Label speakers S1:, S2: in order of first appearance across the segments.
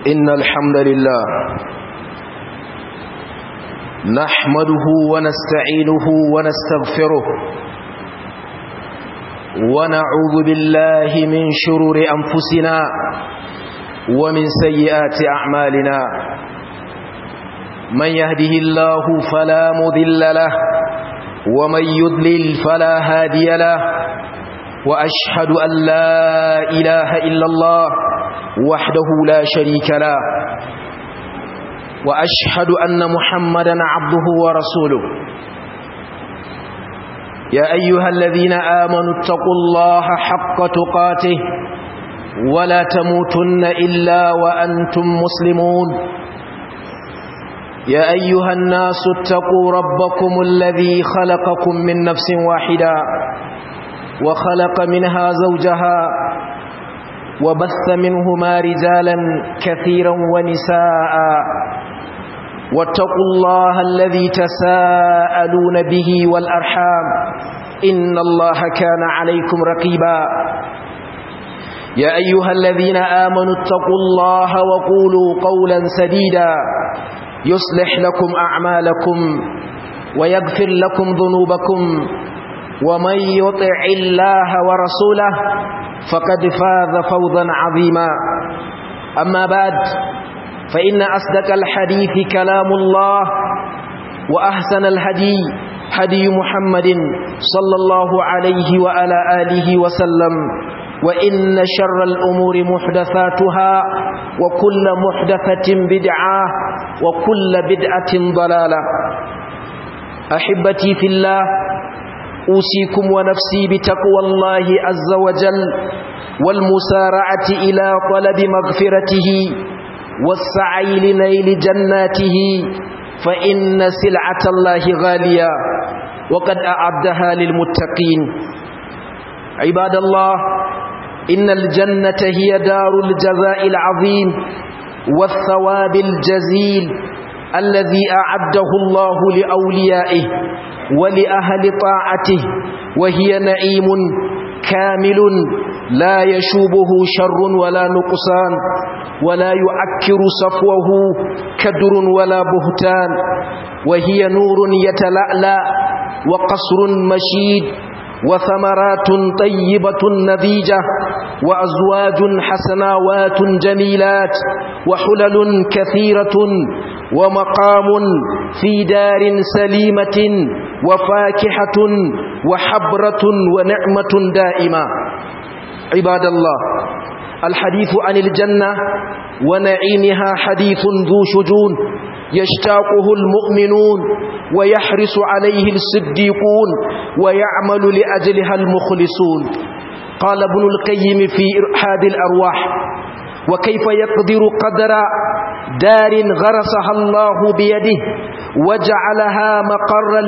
S1: إن الحمد لله نحمده ونستعينه ونستغفره ونعوذ بالله من شرور أنفسنا ومن سيئات أعمالنا من يهده الله فلا مذل له ومن يضلل فلا هادي له وأشهد أن لا إله إلا الله وحده لا شريك له وأشهد أن محمدا عبده ورسوله يا أيها الذين آمنوا اتقوا الله حق تقاته ولا تموتن إلا وأنتم مسلمون يا أيها الناس اتقوا ربكم الذي خلقكم من نفس واحدة وخلق منها زوجها وبث منهما رجالا كثيرا ونساء واتقوا الله الذي تساءلون به والأرحام إن الله كان عليكم رقيبا يا أيها الذين آمنوا اتقوا الله وقولوا قولا سديدا يصلح لكم أعمالكم ويغفر لكم ذنوبكم ومن يطع الله ورسوله فقد فاز فوضا عظيما أما بعد فإن أصدق الحديث كلام الله وأحسن الهدي هدي محمد صلى الله عليه وعلى آله وسلم وإن شر الأمور محدثاتها وكل محدثة بدعة وكل بدعة ضلالة أحبتي في الله أوصيكم ونفسي بتقوى الله عز وجل والمسارعة إلى طلب مغفرته والسعي لنيل جناته فإن سلعة الله غالية وقد أعدها للمتقين عباد الله إن الجنة هي دار الجزاء العظيم والثواب الجزيل الذي أعده الله لأوليائه ولأهل طاعته وهي نعيم كامل لا يشوبه شر ولا نقصان ولا يعكر صفوه كدر ولا بهتان وهي نور يتلألأ وقصر مشيد وثمرات طيبة نذيجة وأزواج حسناوات جميلات وحلل كثيرة ومقام في دار سليمة وفاكهة وحبرة ونعمة دائمة عباد الله الحديث عن الجنة ونعيمها حديث ذو شجون يشتاقه المؤمنون ويحرص عليه الصديقون ويعمل لأجلها المخلصون قال ابن القيم في إرحاد الأرواح وكيف يقدر قدر دار غرسها الله بيده وجعلها مقرا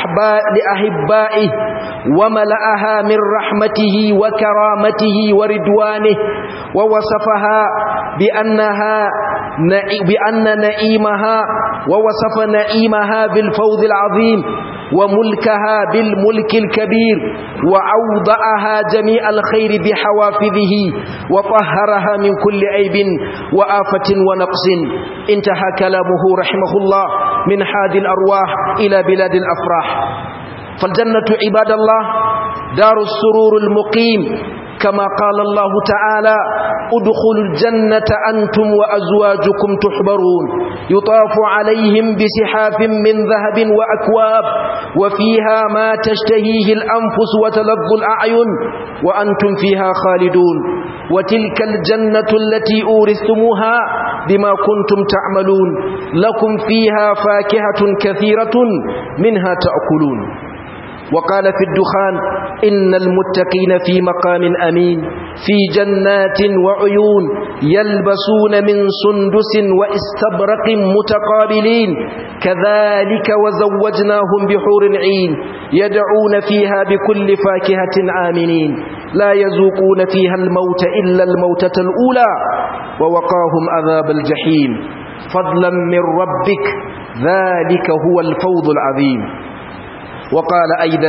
S1: لأحبائه وملأها من رحمته وكرامته وردوانه ووصفها بأنها بأن نعيمها ووصف نعيمها بالفوز العظيم وملكها بالملك الكبير وأوضعها جميع الخير بحوافظه وطهرها من كل عيب وآفة ونقص انتهى كلامه رحمه الله من حاد الأرواح إلى بلاد الأفراح فالجنة عباد الله دار السرور المقيم كما قال الله تعالى ادخلوا الجنة أنتم وأزواجكم تحبرون يطاف عليهم بسحاف من ذهب وأكواب وفيها ما تشتهيه الأنفس وتلظ الأعين وأنتم فيها خالدون وتلك الجنة التي أورثتموها بما كنتم تعملون لكم فيها فاكهة كثيرة منها تأكلون وقال في الدخان إن المتقين في مقام أمين في جنات وعيون يلبسون من سندس واستبرق متقابلين كذلك وزوجناهم بحور عين يدعون فيها بكل فاكهة آمنين لا يذوقون فيها الموت إلا الموتة الأولى ووقاهم عذاب الجحيم فضلا من ربك ذلك هو الفوض العظيم وقال أيضا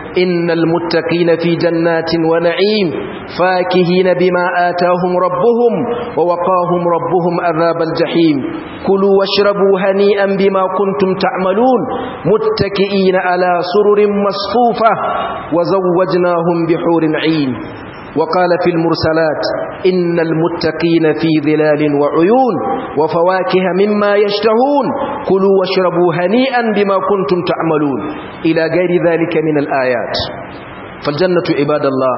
S1: إن المتقين في جنات ونعيم فاكهين بما آتاهم ربهم ووقاهم ربهم عذاب الجحيم كلوا واشربوا هنيئا بما كنتم تعملون متكئين على سرر مصفوفة وزوجناهم بحور عين وقال في المرسلات إن المتقين في ظلال وعيون وفواكه مما يشتهون كلوا واشربوا هنيئا بما كنتم تعملون إلى غير ذلك من الآيات فالجنة عباد الله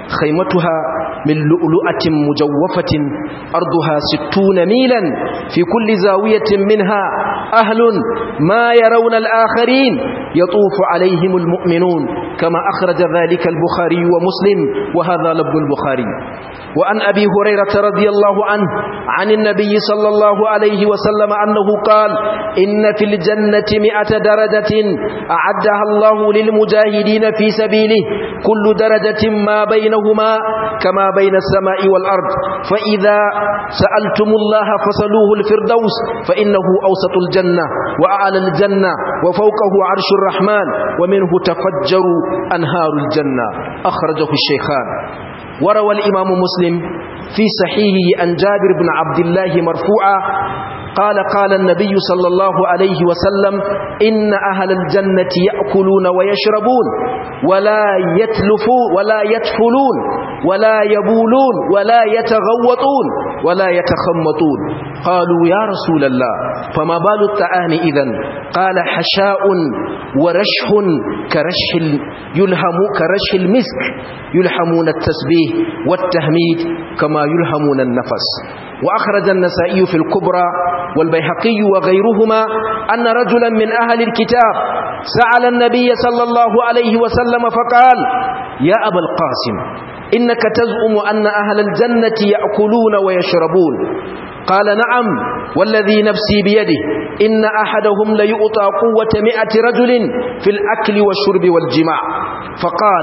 S1: خيمتها من لؤلؤة مجوفة أرضها ستون ميلا في كل زاوية منها أهل ما يرون الآخرين يطوف عليهم المؤمنون كما أخرج ذلك البخاري ومسلم وهذا لفظ البخاري وعن أبي هريرة رضي الله عنه عن النبي صلى الله عليه وسلم أنه قال إن في الجنة مئة درجة أعدها الله للمجاهدين في سبيله كل درجة ما بينهما كما بين السماء والأرض فإذا سألتم الله فصلوه الفردوس فإنه أوسط الجنة وأعلى الجنة وفوقه عرش الرحمن ومنه تفجر أنهار الجنة أخرجه الشيخان وروى الإمام مسلم في صحيحه عن جابر بن عبد الله مرفوعا قال قال النبي صلى الله عليه وسلم إن أهل الجنة يأكلون ويشربون ولا يتلفون ولا يتفلون ولا يبولون ولا يتغوطون ولا يتخمطون قالوا يا رسول الله فما بال الطعام إذن قال حشاء ورشح كرشح يلهم كرشح المسك يلهمون التسبيح والتهميد كما يلهمون النفس وأخرج النسائي في الكبرى والبيهقي وغيرهما أن رجلا من أهل الكتاب سأل النبي صلى الله عليه وسلم فقال يا أبا القاسم إنك تزعم أن أهل الجنة يأكلون ويشربون قال نعم والذي نفسي بيده إن أحدهم ليؤطى قوة مئة رجل في الأكل والشرب والجماع فقال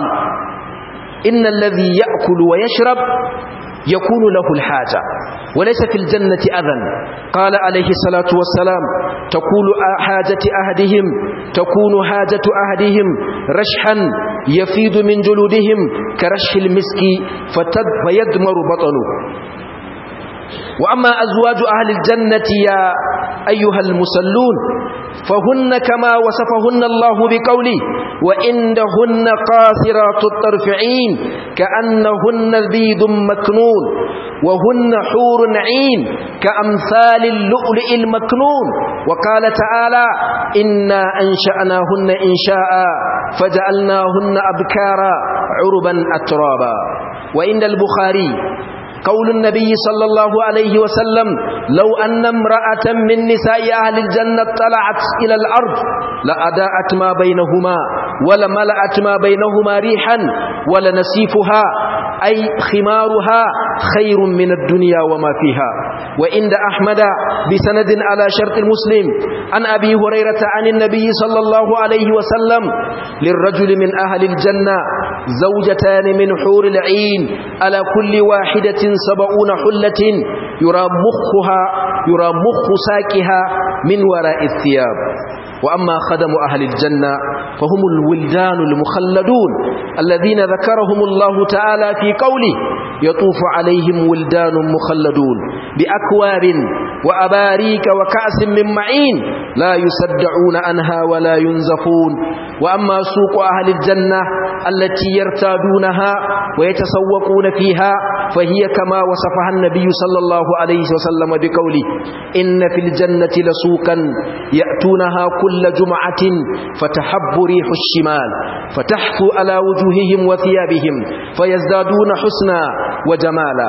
S1: إن الذي يأكل ويشرب يكون له الحاجة وليس في الجنة أذن قال عليه الصلاة والسلام تقول حاجة أهدهم تكون حاجة أهدهم رشحا يفيض من جلودهم كرشح المسك فيدمر بطنه وأما أزواج أهل الجنة يا أيها المسلون فهن كما وصفهن الله بقوله وإنهن قاصرات الطرفعين كأنهن بيض مكنون وهن حور عين كأمثال اللؤلؤ المكنون وقال تعالى إنا أنشأناهن إنشاء فجعلناهن أبكارا عربا أترابا وإن البخاري قول النبي صلى الله عليه وسلم لو أن امرأة من نساء أهل الجنة طلعت إلى الأرض لأداءت ما بينهما ولملأت ما بينهما ريحا ولنسيفها أي خمارها خير من الدنيا وما فيها وإن أحمد بسند على شرط المسلم عن أبي هريرة عن النبي صلى الله عليه وسلم للرجل من أهل الجنة زوجتان من حور العين على كل واحدة سبعون حلة يرى مخها يرى مخ ساكها من وراء الثياب وأما خدم أهل الجنة فهم الولدان المخلدون الذين ذكرهم الله تعالى في قوله يطوف عليهم ولدان مخلدون بأكواب وأباريك وكأس من معين لا يصدعون عنها ولا ينزفون وأما سوق أهل الجنة التي يرتادونها ويتسوقون فيها فهي كما وصفها النبي صلى الله عليه وسلم بقوله إن في الجنة لسوقا يأتونها كل جمعة فتحب ريح الشمال فتحفو على وجوههم وثيابهم فيزدادون حسنا وجمالا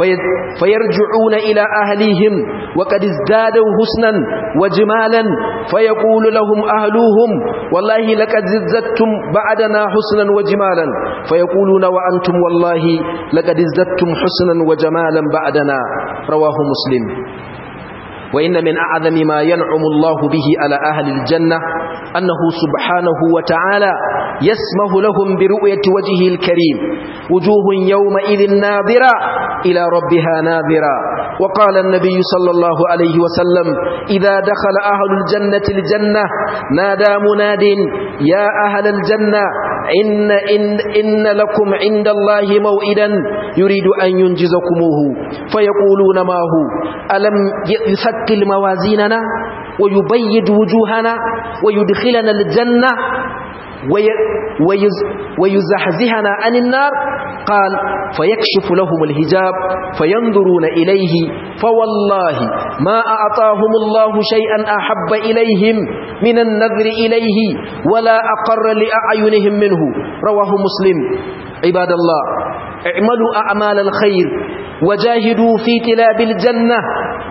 S1: فيرجعون إلى أهليهم وقد ازدادوا حسنا وجمالا فيقول لهم أهلوهم والله لقد زدتم بعدنا حسنا وجمالا فيقولون وأنتم والله لقد ازددتم حسنا وجمالا بعدنا رواه مسلم وإن من أعظم ما ينعم الله به على أهل الجنة أنه سبحانه وتعالى يسمه لهم برؤية وجهه الكريم وجوه يومئذ ناظرة إلى ربها ناظرة وقال النبي صلى الله عليه وسلم إذا دخل أهل الجنة الجنة نادى مناد يا أهل الجنة إن, إن, إن لكم عند الله موئدا يريد أن ينجزكموه فيقولون ما هو ألم يثقل موازيننا ويبيد وجوهنا ويدخلنا الجنة ويزحزهنا عن النار قال فيكشف لهم الهجاب فينظرون إليه فوالله ما أعطاهم الله شيئا أحب إليهم من النذر إليه ولا أقر لأعينهم منه رواه مسلم عباد الله اعملوا أعمال الخير وجاهدوا في تلاب الجنة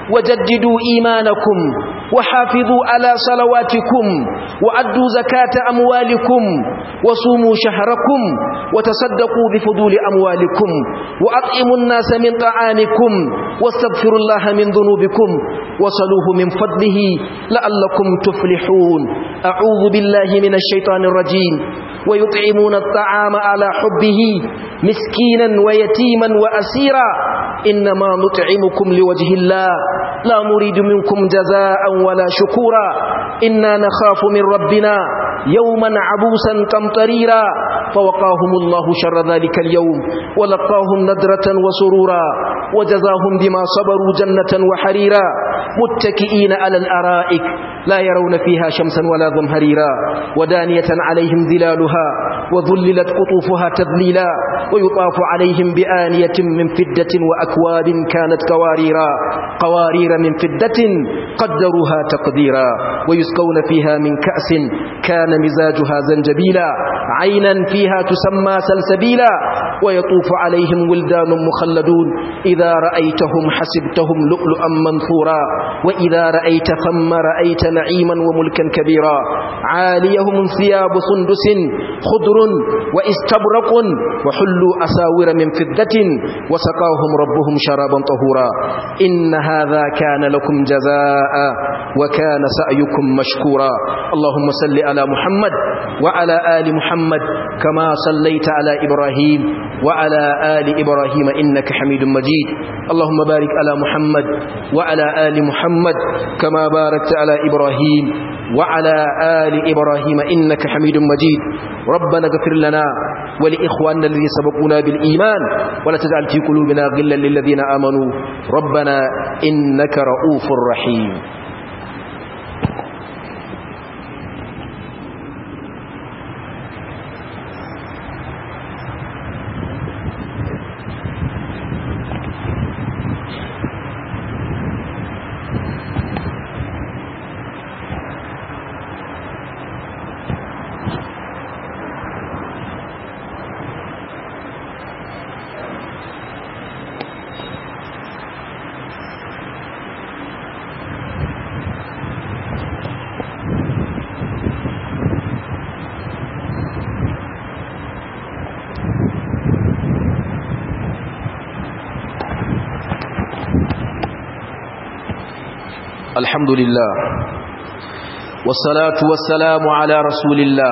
S1: وجددوا إيمانكم وحافظوا على صلواتكم وأدوا زكاة أموالكم وصوموا شهركم وتصدقوا بفضول أموالكم وأطعموا الناس من طعامكم واستغفروا الله من ذنوبكم وصلوه من فضله لعلكم تفلحون أعوذ بالله من الشيطان الرجيم ويطعمون الطعام على حبه مسكينا ويتيما وأسيرا إنما نطعمكم لوجه الله لا نريد منكم جزاء ولا شكورا إنا نخاف من ربنا يوما عبوسا قمطريرا فوقاهم الله شر ذلك اليوم ولقاهم ندرة وسرورا وجزاهم بما صبروا جنة وحريرا متكئين على الأرائك لا يرون فيها شمسا ولا ظمهريرا ودانية عليهم ظلالها وذللت قطوفها تذليلا ويطاف عليهم بآنية من فدة وأكواب كانت قواريرا قوارير من فدة قدروها تقديرا ويسقون فيها من كأس كان مزاجها زنجبيلا عينا فيها تسمى سلسبيلا ويطوف عليهم ولدان مخلدون إذا رأيتهم حسبتهم لؤلؤا منثورا وإذا رأيت ثم رأيت نعيما وملكا كبيرا عاليهم ثياب سندس خضر واستبرق وحلوا أساور من فدة وسقاهم ربهم شرابا طهورا إن هذا كان لكم جزاء وكان سعيكم مشكورا اللهم صل على محمد وعلى آل محمد كما صليت على إبراهيم وعلى آل إبراهيم إنك حميد مجيد اللهم بارك على محمد وعلى آل محمد كما باركت على إبراهيم وعلى آل إبراهيم إنك حميد مجيد ربنا اغفر لنا ولإخواننا الذين سبقونا بالإيمان ولا تجعل في قلوبنا غلا للذين آمنوا ربنا إنك رؤوف رحيم الحمد لله والصلاة والسلام على رسول الله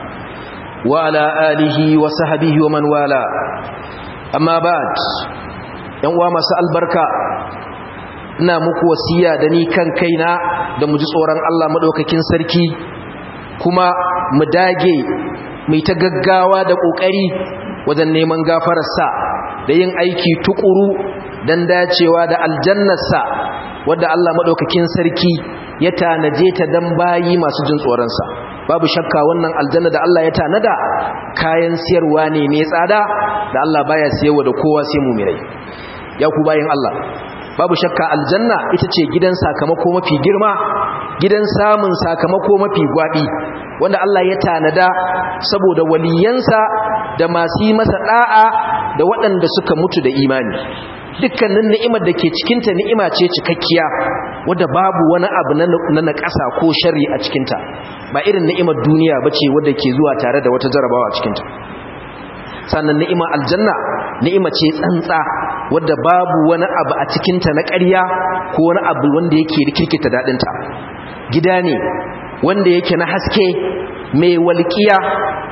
S1: وعلى آله وصحبه ومن والاه أما بعد ينوى مساء البركة ina muku wasiya da ni kan kaina da mu ji tsoron Allah madaukakin sarki kuma mu dage mai ta gaggawa da kokari wajen neman gafararsa da yin aiki tukuru dan dacewa da aljannarsa wadda Allah madaukakin sarki ya tanaje ta dan bayi masu jin tsoronsa babu shakka wannan aljanna da Allah ya tanada kayan siyarwa ne mai tsada da Allah baya siyarwa da kowa sai mu'minai ya ku bayin Allah babu shakka aljanna ita ce gidan sakamako mafi girma gidan samun sakamako mafi gwabi wanda Allah ya tanada saboda waliyansa da masu yi masa da'a da waɗanda suka mutu da imani dukkanin ni'imar da ke cikinta ni'ima ce cikakkiya wadda babu wani abu na naƙasa ko shari a cikinta ba irin ni'imar duniya ba ce wadda ke zuwa tare da wata jarabawa a cikinta sannan ni'ima aljanna ni'ima ce tsantsa wadda babu wani abu a cikinta na ƙarya ko wani abu wanda yake rikirkita daɗinta gida ne wanda yake na haske mai walƙiya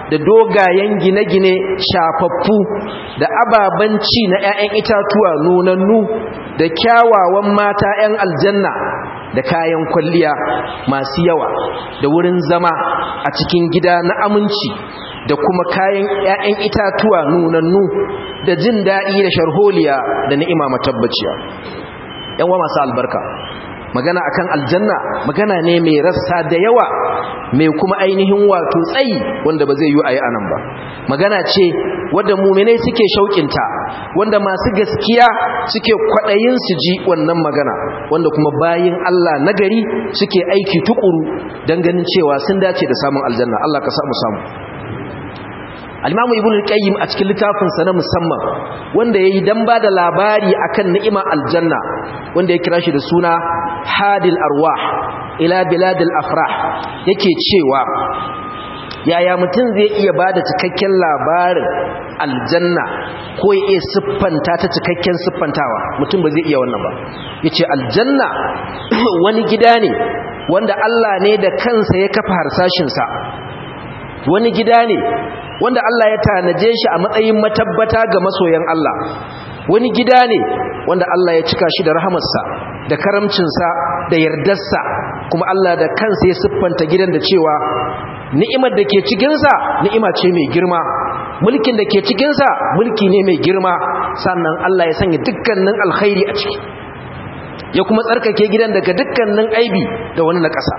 S1: da dogayen gine-gine shafaffu da ababen ci na 'ya'yan itatuwa nunannu da kyawawan mata 'yan aljanna da kayan kwalliya masu yawa da wurin zama a cikin gida na aminci da kuma kayan 'ya'yan itatuwa nunannu da jin daɗi da sharholiya da ni'ima matabbaciya yan wa masu albarka magana akan aljanna magana ne mai rassa da yawa mai kuma ainihin wato tsayi wanda ba zai yi ayi anan ba magana ce wadda muminai suke shauƙinta wanda masu gaskiya suke kwaɗayin su ji wannan magana wanda kuma bayin Allah nagari suke aiki tukuru don ganin cewa sun dace da samun aljanna Allah ka samu samu al-imamu ibn al-qayyim a cikin littafin sa na musamman wanda yayi dan bada labari akan ni'ima aljanna wanda ya kira shi da suna hadil arwah ila biladil afrah yake cewa yaya mutum zai iya bada cikakken labarin aljanna ko ya iya siffanta ta cikakken siffantawa mutum ba zai iya wannan ba yace aljanna wani gida ne wanda Allah ne da kansa ya kafa harsashin sa wani gida ne wanda Allah ya tanaje shi a matsayin matabbata ga masoyan Allah wani gida ne wanda Allah ya cika shi da rahamarsa da karamcinsa da yardarsa kuma Allah da kansa ya siffanta gidan da cewa ni'imar da ke cikinsa ni'ima ce mai girma mulkin da ke cikinsa mulki ne mai girma sannan Allah ya sanya dukkanin alkhairi a ciki ya kuma tsarkake gidan daga dukkanin aibi da wani na ƙasa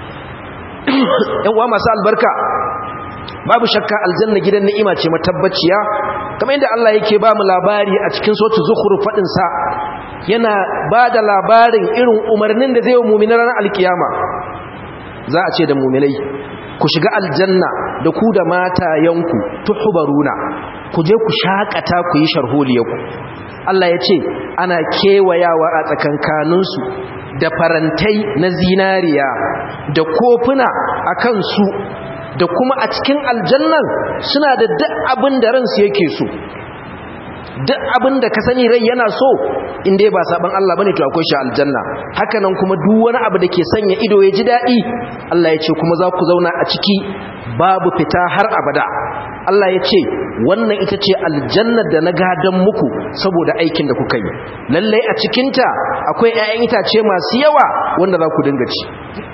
S1: ‘yan uwa masu albarka babu shakka aljanna gidan ni'ima ce matabbaciya kamar yadda Allah yake ba mu labari a cikin sotu zukhru fadin sa yana ba da labarin irin umarnin da zai yi mu'minan ranar alkiyama za a ce da mu'minai ku shiga aljanna da ku da matayanku tuhbaruna ku je ku shakata ku yi sharholiyarku Allah ya ce ana kewayawa a tsakankaninsu da farantai na zinariya da kofuna a kansu da kuma a cikin aljannan suna da duk abin da ransu yake so duk abin da ka sani rai yana so inda ba saban Allah bane to akwai shi aljanna hakanan kuma duk wani abu da ke sanya ido ya ji daɗi Allah ya ce kuma za ku zauna a ciki babu fita har abada Allah ya ce wannan ita ce aljannar da na gadon muku saboda aikin da kuka yi lallai a cikinta akwai 'ya'yan itace masu yawa wanda za ku dinga ci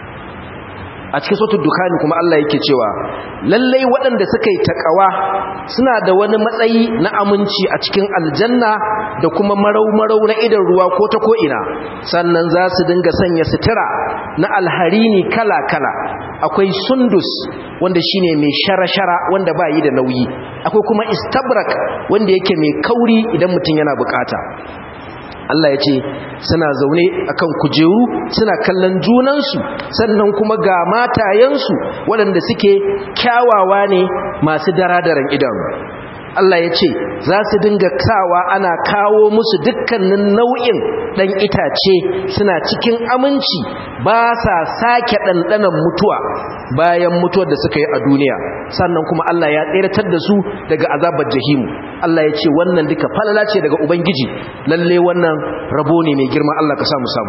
S1: a cikin sautar dukani kuma Allah yake cewa lallai waɗanda suka yi taƙawa suna da wani matsayi na aminci a cikin aljanna da kuma marau-marau na idan ruwa ko ta ko'ina sannan za su dinga sanya sutura na alharini kala-kala akwai sundus wanda shine mai shara-shara wanda ba yi da nauyi akwai kuma istabrak wanda yake mai kauri idan mutum yana bukata Allah ya ce suna zaune akan kujeru suna kallon junansu sannan kuma ga matayensu waɗanda suke kyawawa ne masu daradaran idanu Allah ya ce za su dinga kawa ana kawo musu dukkanin nau'in ɗan itace suna cikin aminci ba sa sake ɗanɗanan mutuwa bayan mutuwar da suka yi a duniya sannan kuma Allah ya tseratar da su daga azabar jahimu Allah ya ce wannan duka falala ce daga Ubangiji lalle wannan rabo ne mai girma Allah ka samu samu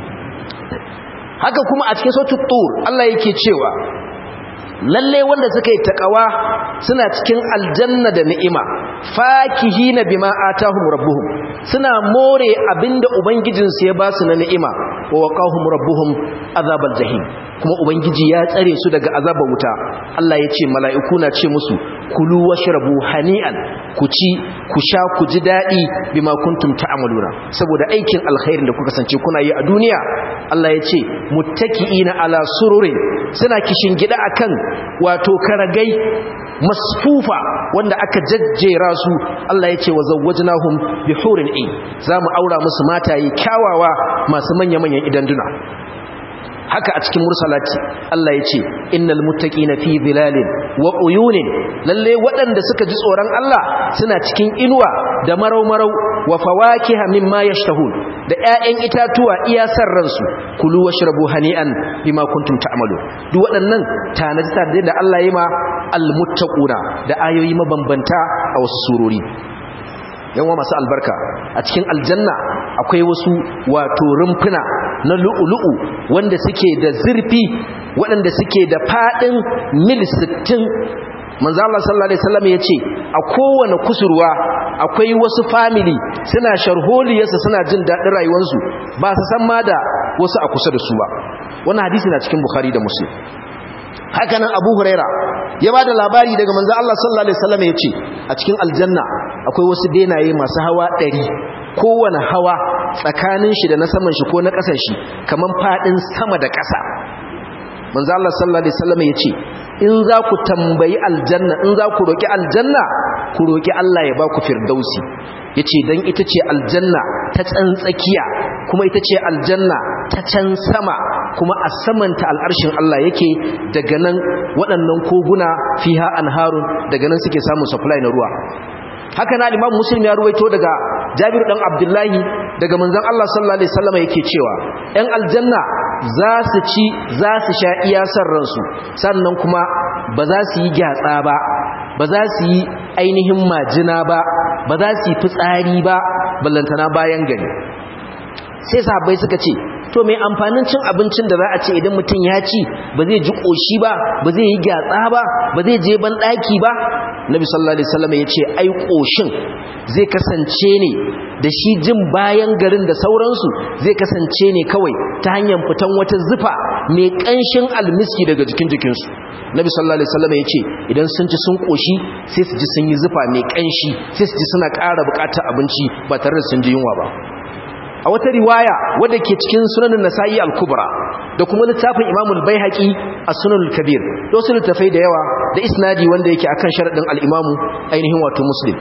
S1: haka kuma a cikin sautin tur Allah yake cewa lalle wanda suka yi takawa suna cikin aljanna da ni'ima fakihina bima atahum rabbuhum suna more abinda ubangijinsu ya ba su na ni'ima wa waqahum rabbuhum azabal jahim kuma ubangiji ya tsare su daga azabar wuta Allah ya ce mala'iku na ce musu kulu washrabu hani'an ku ci ku sha ku ji dadi bima kuntum ta'maluna saboda aikin alkhairin da kuka sance kuna yi a duniya Allah ya ce muttaki'ina ala sururin suna kishin gida akan wato karagai masfufa wanda aka jajjera su Allah ya ce wa zawwajnahum bi hurin ain zamu aura musu mataye kyawawa masu manya-manyan idanduna haka a cikin mursalati Allah ya ce innal muttaqina fi dhilalin wa uyunin lalle waɗanda suka ji tsoron Allah suna cikin inuwa da marau-marau wa fawakiha mimma yashtahun da ƴaƴan itatuwa iya san ransu kulu washrabu hani'an bima kuntum ta'malu duk waɗannan tanaji tare da Allah ya ma almuttaquna da ayoyi mabambanta a wasu surori yawa masu albarka a cikin aljanna akwai wasu wato rumfuna na lu'ulu'u wanda suke da zurfi waɗanda suke da faɗin mil 60 manzo Allah sallallahu alaihi wasallam yace a kowane kusurwa akwai wasu family suna sharholiyarsa suna jin dadin rayuwarsu ba su san ma da wasu a kusa da su ba wannan hadisi na cikin bukhari da muslim haka nan abu huraira ya ba da labari daga manzo Allah sallallahu alaihi wasallam yace a cikin aljanna akwai wasu benaye masu hawa ɗari kowane hawa tsakanin shi da na saman shi ko na ƙasan shi kaman fadin sama da ƙasa manzo Allah sallallahu alaihi wasallam yace in za ku tambayi aljanna in za ku roki aljanna ku roki Allah ya ba ku firdausi yace dan ita ce aljanna ta tsantsakiya kuma ita ce aljanna ta can sama kuma a samanta al'arshin Allah yake daga nan waɗannan koguna fiha anharun daga nan suke samun supply na ruwa haka na Imam Muslim ya ruwaito daga Jabir dan Abdullahi daga manzon Allah sallallahu alaihi wasallam yake cewa ɗan aljanna za su ci za su sha iya san ransu sannan kuma ba za su yi gyatsa ba ba za su yi ainihin majina ba ba za su yi fitsari ba ballantana bayan gari sai sahabbai suka ce to mai amfanin cin abincin da za a ce idan mutum ya ci ba zai ji koshi ba ba zai yi gyatsa ba ba zai je ban daki ba nabi sallallahu alaihi wasallam ya ce ai koshin zai kasance ne da shi jin bayan garin da sauransu zai kasance ne kawai ta hanyar fitan wata zufa mai kanshin almiski daga jikin jikinsu nabi sallallahu alaihi wasallam ya ce idan sun ci sun koshi sai su ji sun yi zufa mai kanshi sai su ji suna ƙara buƙatar abinci ba tare da sun ji yunwa ba a wata riwaya wadda ke cikin sunanin nasa'i al-kubra da kuma littafin imamul baihaqi a sunanul kabir da wasu littafai da yawa da isnadi wanda yake akan sharadin al-imamu ainihin wato muslim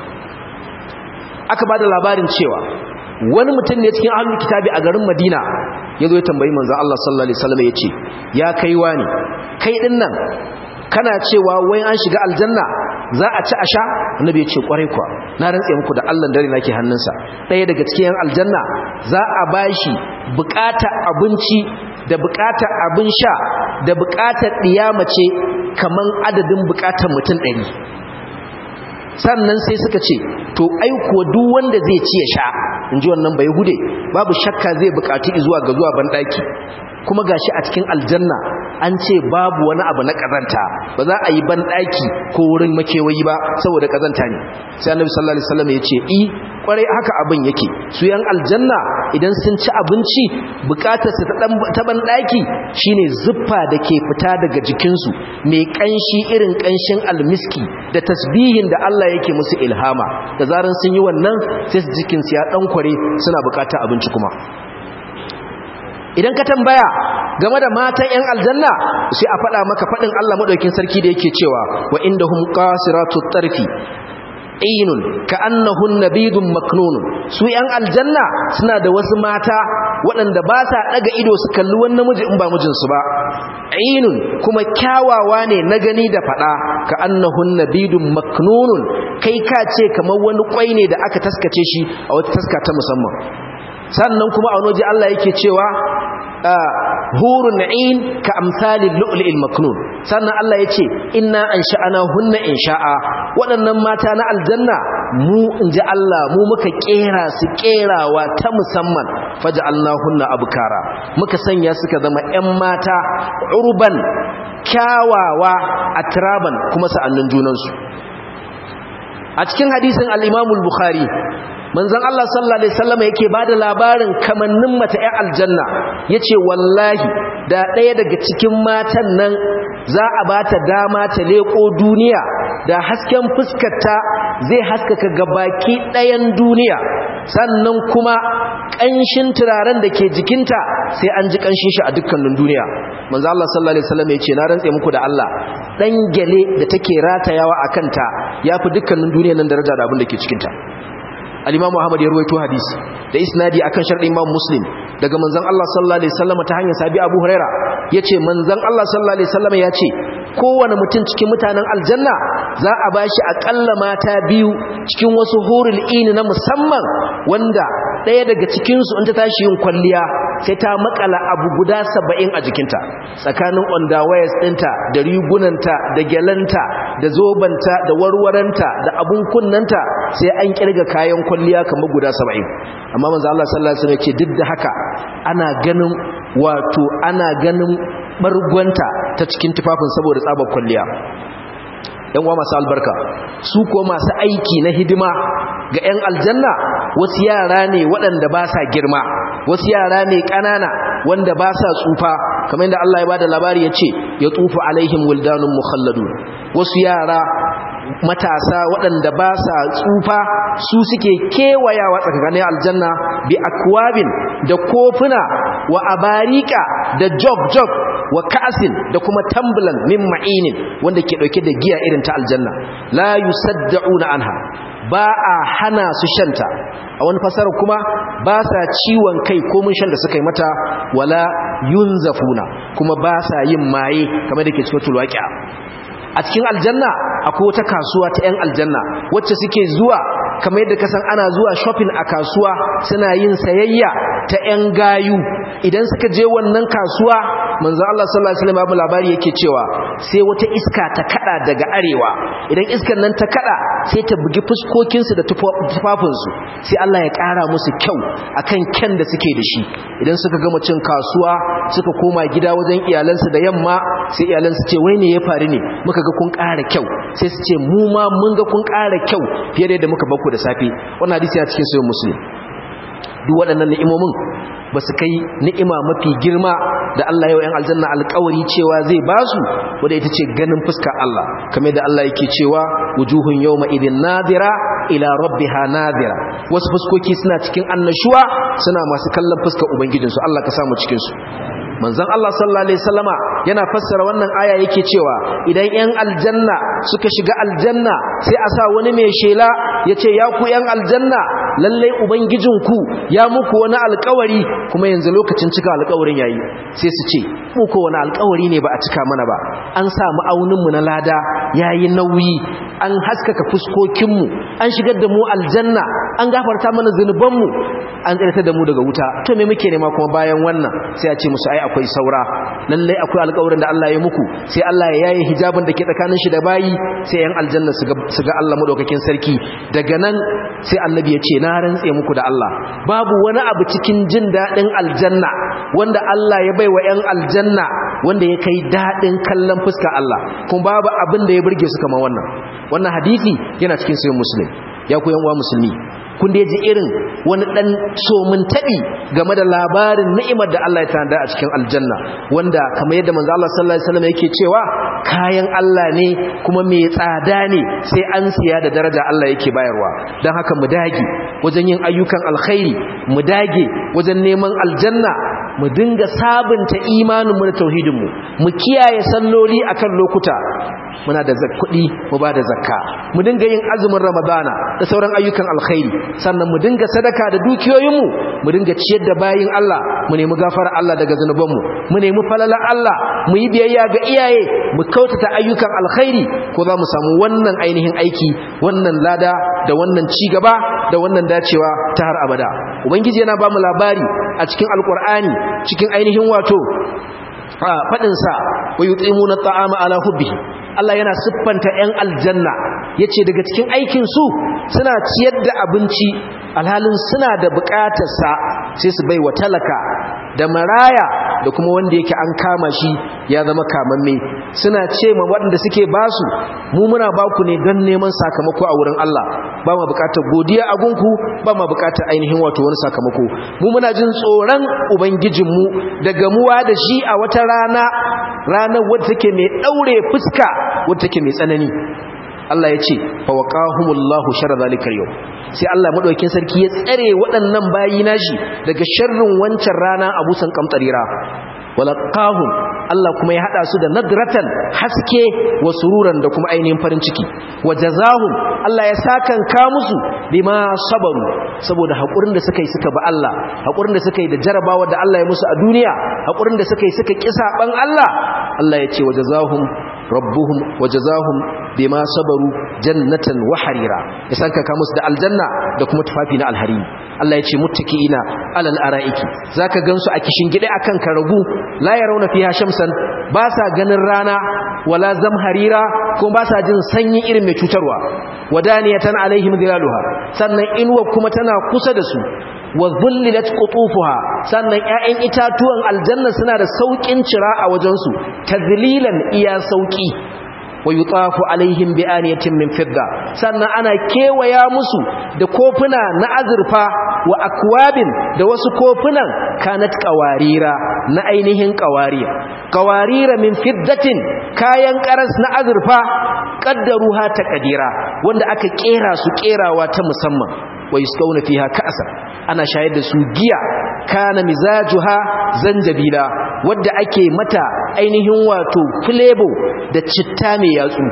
S1: aka bada labarin cewa wani mutum ne cikin ahlul kitabi a garin madina yazo ya tambayi manzon Allah sallallahu alaihi wasallam yace ya kai wani kai din nan kana cewa wai an shiga aljanna za a ci a sha annabi ya ce kwarai kuwa na rantse muku da Allah dare nake hannunsa ɗaya daga cikin yan aljanna za a bashi bukata abinci da bukatar abin sha da bukatar ɗiyamace kaman adadin bukatar mutum ɗari sannan sai suka ce to aiko duk wanda zai ci ya sha in ji wannan bai hude babu shakka zai bukaci zuwa ga zuwa banɗaki kuma gashi a cikin aljanna an ce babu wani abu na kazanta ba za a yi banɗaki ko wurin makewayi ba saboda kazanta ne sai annabi sallallahu alaihi wasallam ya ce i kwarai haka abin yake su yan aljanna idan sun ci abinci bukatar su ta banɗaki shine zuffa da ke fita daga jikinsu mai kanshi irin kanshin almiski da tasbihin da Allah yake musu ilhama da zaran sun yi wannan sai jikinsu ya dan kware suna bukatar abinci kuma idan ka tambaya game da matan 'yan aljanna sai a faɗa maka faɗin Allah maɗaukin sarki da yake cewa wa inda hum qasiratu tarfi ainun ka annahun nabidun maknunun su 'yan aljanna suna da wasu mata waɗanda ba sa ɗaga ido su kalli wani namiji in ba mijinsu ba ainun kuma kyawawa ne na gani da faɗa ka annahun nabidun maknunun kai ka ce kamar wani kwai ne da aka taskace shi a wata taska ta musamman sannan kuma a wani Allah yake cewa hurun na'in ka amsalin lu'lu'il maknun sannan Allah ya ce inna an sha'ana hunna in sha'a waɗannan mata na aljanna mu in ji Allah mu muka ƙera su ƙerawa ta musamman faja Allah hunna abukara muka sanya suka zama 'yan mata urban kyawawa a tiraban kuma sa'annin junansu a cikin hadisin al-imamul bukhari manzon Allah sallallahu alaihi wasallam yake bada labarin kamannin mata ƴan aljanna yace wallahi da ɗaya daga cikin matan nan za a bata dama ta leko duniya da hasken fuskarta zai haskaka gabaki ɗayan duniya sannan kuma ƙanshin turaren da ke jikinta sai an ji ƙanshin shi a dukkanin duniya manzo Allah sallallahu alaihi wasallam yace na rantse muku da Allah dan gele da take ratayawa akan ta yafi dukkanin duniyar nan daraja da abin da ke cikinta al-Imam Ahmad ya ruwaito hadisi da isnadi akan sharɗin Imam Muslim daga manzon Allah sallallahu alaihi wasallam ta hanyar sabi Abu Huraira yace manzon Allah sallallahu alaihi wasallam yace kowane mutum cikin mutanen aljanna za a bashi akalla mata biyu cikin wasu hurul ini na musamman wanda ɗaya daga cikin su in ta tashi yin kwalliya sai ta makala abu guda 70 a jikinta tsakanin underwears ɗinta da rigunanta da gyalanta da zobanta da warwaranta da abun kunnanta sai an kirga kayan kwalliya kamar guda 70 amma manzo Allah sallallahu alaihi wasallam ce duk da haka ana ganin wato ana ganin bargwanta ta cikin tufafin saboda tsabar kwalliya yan uwa masu albarka su ko masu aiki na hidima ga yan aljanna wasu yara ne waɗanda ba sa girma wasu yara ne ƙanana wanda ba sa tsufa kamar yadda Allah ya bada labari ya ce ya tsufa alaihim wildanun mukhalladun wasu yara matasa waɗanda ba sa tsufa su suke kewayawa tsakanin aljanna bi akwabin da kofuna wa abarika da jog-jog wa ka'asin da kuma tambulan min ma'inin wanda ke ɗauke da giya irin ta aljanna la yusaddauna anha ba a hana su shanta a wani fasara kuma ba sa ciwon kai ko mun shan da suka yi mata wala yunzafuna kuma ba sa yin maye kamar da ke cikin tulwaƙiya a cikin aljanna akwai wata kasuwa ta 'yan aljanna wacce suke zuwa kamar yadda kasan ana zuwa shopping a kasuwa suna yin sayayya ta 'yan gayu idan suka je wannan kasuwa manzo Allah sallallahu alaihi wasallam babu labari yake cewa sai wata iska ta kada daga arewa idan iskar nan ta kada sai ta bugi fuskokin su da tufafin su sai Allah ya kara musu kyau akan kyan da suke da shi idan suka gama cin kasuwa suka koma gida wajen iyalansu da yamma sai iyalansu ce wai ne ya faru ne muka ga kun ƙara kyau sai su ce mu ma mun ga kun ƙara kyau fiye da yadda muka bakku da safe wannan hadisi ya cikin sayin muslim duk waɗannan ni'imomin ba su kai ni'ima mafi girma da Allah yau ‘yan aljanna alkawari cewa zai ba su wadda ita ce ganin fuska Allah kamar da Allah yake cewa wujuhun yau ma'idin nadira ila rabbiha nadira wasu fuskoki suna cikin annashuwa suna masu kallon fuskar ubangijinsu Allah ka samu cikinsu manzon Allah sallallahu alaihi wasallama yana fassara wannan aya yake cewa idan ƴan aljanna suka shiga aljanna sai a sa wani mai shela yace ya ku ƴan aljanna lalle ubangijinku ya muku wani alƙawari kuma yanzu lokacin cika alƙawarin yayi sai su ce mu ko wani alƙawari ne ba a cika mana ba an sa ma'aunin mu na lada yayi nauyi an haskaka fuskokin mu an shigar da mu aljanna an gafarta mana zunubanmu an tsirata da mu daga wuta to me muke nema kuma bayan wannan sai a ce musu ai akwai saura lallai akwai alƙawarin da Allah ya muku sai Allah ya yaye hijabin da ke tsakanin shi da bayi sai yan aljanna su ga Allah madaukakin sarki daga nan sai annabi ya ce na rantse muku da Allah babu wani abu cikin jin daɗin aljanna wanda Allah ya bai wa yan aljanna wanda ya kai daɗin kallon fuska Allah kuma babu abin da ya burge su kamar wannan wannan hadisi yana cikin sayin muslim ya ku yan uwa musulmi kun da ji irin wani dan somin tabi game da labarin ni'imar da Allah ya tanda a cikin aljanna wanda kamar yadda manzo Allah sallallahu alaihi wasallam yake cewa kayan Allah ne kuma mai tsada ne sai an siya da daraja Allah yake bayarwa dan haka mu dage wajen yin ayyukan alkhairi mu dage wajen neman aljanna mu dinga sabunta imanin mu da tauhidin mu mu kiyaye salloli akan lokuta muna da kuɗi mu ba da zakka mu dinga yin azumin ramadana da sauran ayyukan alkhairi sannan mu dinga sadaka da dukiyoyinmu mu dinga ciyar da bayin Allah mu nemi gafara Allah daga zanubanmu mu nemi falala Allah mu yi biyayya ga iyaye mu kautata ayyukan alkhairi ko za mu samu wannan ainihin aiki wannan lada da wannan ci gaba da wannan dacewa ta har abada ubangiji yana ba mu labari a cikin alkur'ani cikin ainihin wato faɗinsa wa yut'imuna at'ama ala hubbihi Allah yana siffanta 'yan aljanna yace daga cikin aikin su suna ciyar da abinci alhalin suna da bukatarsa sai su bai wa talaka da maraya da kuma wanda yake an kama shi ya zama kamamme suna ce ma waɗanda suke basu mu muna baku ne don neman sakamako a wurin Allah ba ma bukatar godiya a gunku ba ma bukatar ainihin wato wani sakamako mu muna jin tsoron ubangijinmu da gamuwa da shi a wata rana ranar wadda take mai ɗaure fuska wadda take mai tsanani Allah ya ce fawaqahumullahu sharra zalikal yau sai Allah madaukakin sarki ya tsare waɗannan bayi nashi daga sharrin wancan rana abusan kamtarira walaqahum Allah kuma ya hada su da nadratan haske wa sururan da kuma ainihin farin ciki wajazahum Allah ya sakan ka musu bima sabaru saboda hakurin da suka yi suka ba Allah hakurin da suka yi da jarabawa da Allah ya musu a duniya hakurin da suka yi suka kisa ban Allah Allah ya ce wajazahum rabbuhum wajazahum bima sabaru jannatan wa harira ya sanka ka musu da aljanna da kuma tufafi na alharimi Allah ya ce muttaki'ina alal ara'iki zaka gansu a kishin gida akan karagu la yarawna fiha shamsan ba sa ganin rana wala zamharira kuma ba sa jin sanyi irin mai cutarwa wadaniyatan alaihim dhilaluha sannan inuwa kuma tana kusa da su wa dhullilat qutufuha sannan ƴaƴan itatuwan aljanna suna da saukin cira a wajen su tazlilan iya sauki wa yutafu alaihim bi aniyatin min fidda sannan ana kewaya musu da kofuna na azurfa wa akwabin da wasu kofunan kanat qawarira na ainihin qawariya qawarira min fiddatin kayan karas na azurfa qaddaruha taqdira wanda aka kera su kerawa ta musamman wa yusqawna fiha ka'san ana shayar da su giya kana mizajuha zanjabila wadda ake mata ainihin wato flavor da citta mai yatsu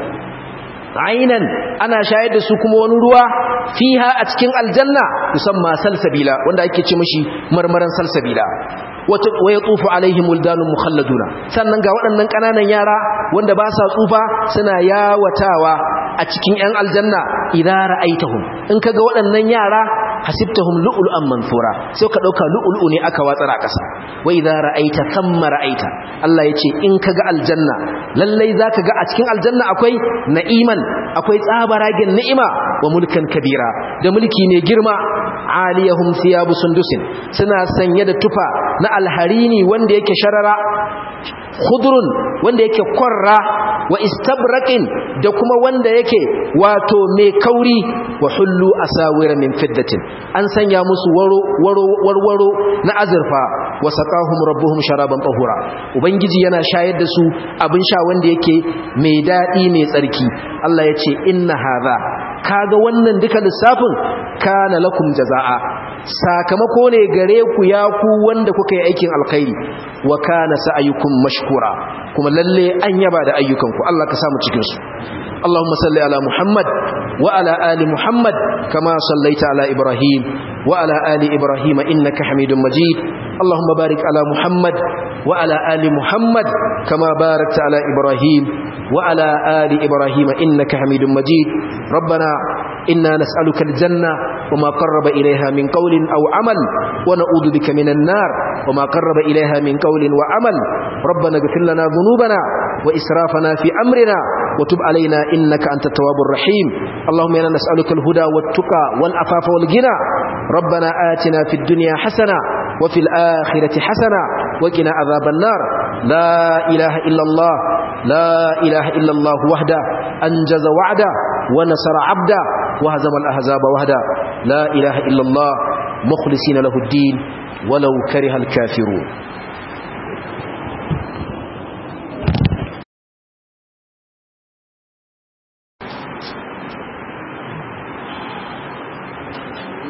S1: ainan ana shayar da su kuma wani ruwa fiha a cikin aljanna musamman salsabila wanda ake ce mashi marmaran salsabila wa yatufu alaihim wildanun mukhalladuna sannan ga waɗannan ƙananan yara wanda ba sa tsufa suna yawatawa a cikin 'yan aljanna idan ra'aitahum in kaga waɗannan yara hasibtahum lu'lu'an mansura sai ka dauka lu'lu'u ne aka watsar a ƙasa wa idza ra'aita thamma ra'aita Allah yace in kaga aljanna lallai zaka ga a cikin aljanna akwai na'iman akwai tsabaragen ni'ima wa mulkan kabira da mulki ne girma aliyahum thiyabu sundusin suna sanye da tufa na alharini wanda yake sharara khudrun wanda yake kwarra wa istabraqin da kuma wanda yake wato mai kauri wa hullu asawira min fiddatin an sanya musu waro waro warwaro na azurfa wa saqahum rabbuhum sharaban tahura ubangiji yana shayar da su abin sha wanda yake mai dadi mai tsarki Allah ya ce inna hadha kaga wannan duka lissafin kana lakum jazaa sakamako ne gare ku ya ku wanda kuka yi aikin alkhairi wa kana sa'ayukum mashkura kuma lalle an yaba da ayyukanku Allah ka samu cikin su Allahumma salli ala Muhammad wa ala ali Muhammad kama sallaita ala Ibrahim wa ala ali Ibrahim innaka Hamidum Majid Allahumma barik ala Muhammad wa ala ali Muhammad kama barakta ala Ibrahim wa ala ali Ibrahim innaka Hamidum Majid ربنا إنا نسألك الجنة وما قرب إليها من قول أو عمل ونعوذ بك من النار وما قرب إليها من قول وعمل ربنا اغفر لنا ذنوبنا وإسرافنا في أمرنا وتب علينا إنك أنت التواب الرحيم اللهم إنا نسألك الهدى والتقى والأفاف والغنى ربنا آتنا في الدنيا حسنة وفي الآخرة حسنة وقنا عذاب النار لا إله إلا الله لا إله إلا الله وحده أنجز وعده ونصر عبده وهزم الأحزاب وحده لا إله إلا الله مخلصين له الدين ولو كره الكافرون